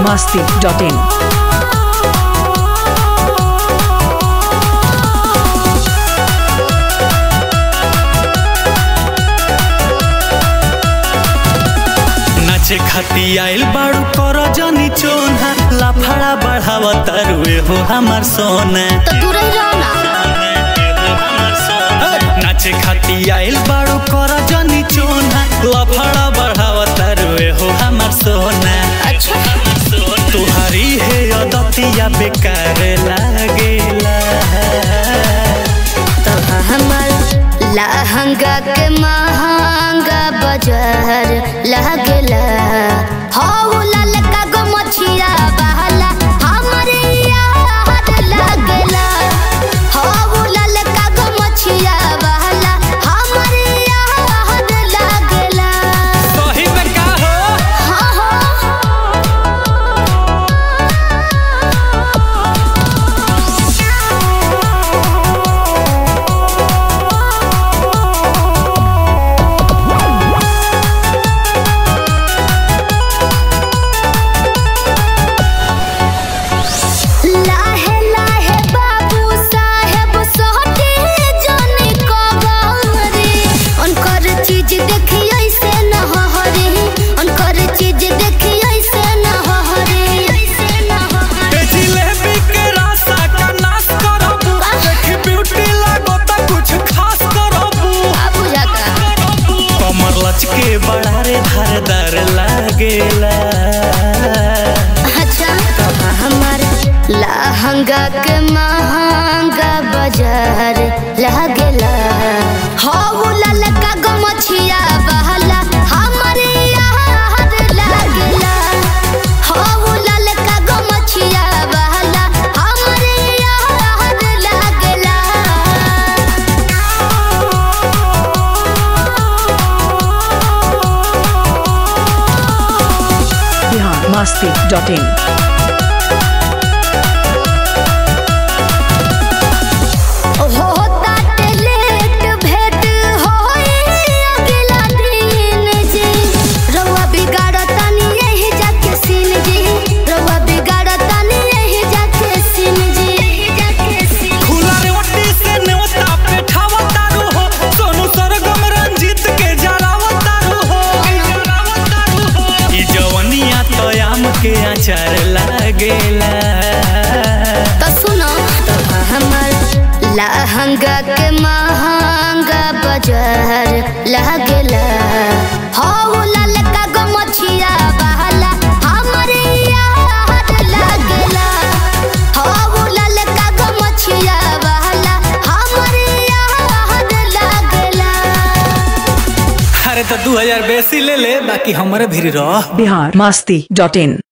masti.in. नाचे खाती आइल बाड़ू कर जनी चोना लाफड़ा बढ़ावा तारुए हो हमार सोना तो दूर ही रहो ना नाचे खाती आइल बाड़ू कर जनी चोना लाफड़ा बढ़ावा तारुए हो हमार सोना अच्छा तुहारी है अदतिया बेकार लागेला तो हमर लहंगा के महंगा बाजार लागेला हौ ललका गो मछिया बहला हमरे याद लागेला हौ ललका गो मछिया बहला हमरे याद लागेला सही में का हो हाँ हाँ लाहे लाहे बाबू साहेब सोहटे जाने को गौरी उनकर चीज देखी ऐसे न हरी उनकर चीज देखी ऐसे न हरी ऐसे न ए जिलेबी के रासा का नाश करबू देखी ब्यूटी लागो त कुछ खास करबू बाबू जाका कमर लचके बड़ा रे धारदार लागेला अच्छा हमार लहंगा के महंगा बाजार लागेला हौ ललका गो मछिया बहला हमरे याद लागेला हौ ललका गो मछिया बहला हमरे याद लागेला Bihar masti.in. हो ताटे लेट भेट होई अगला दिन जी रउआ बिगाड़तानी यही जाके सीन जी रउआ बिगाड़तानी यही जाके सीन जी यही जाके सीन खुला रे ओटी से नेवता पे ठावा तारू हो सोनू सरगम रंजीत के जरावा तारू हो जरावा तारू हो ई जवनिया तो आम के अचार लागेला तो सुनो तो हमर लहंगा के महंगा बाजार लागेला हौ ललका गो मछिया बहला हमरे याद लागेला हौ ललका गो मछिया बहला हमरे याद लागेला अरे तो दू हजार बेसी ले ले बाकी हमारे भी रह Bihar masti.in.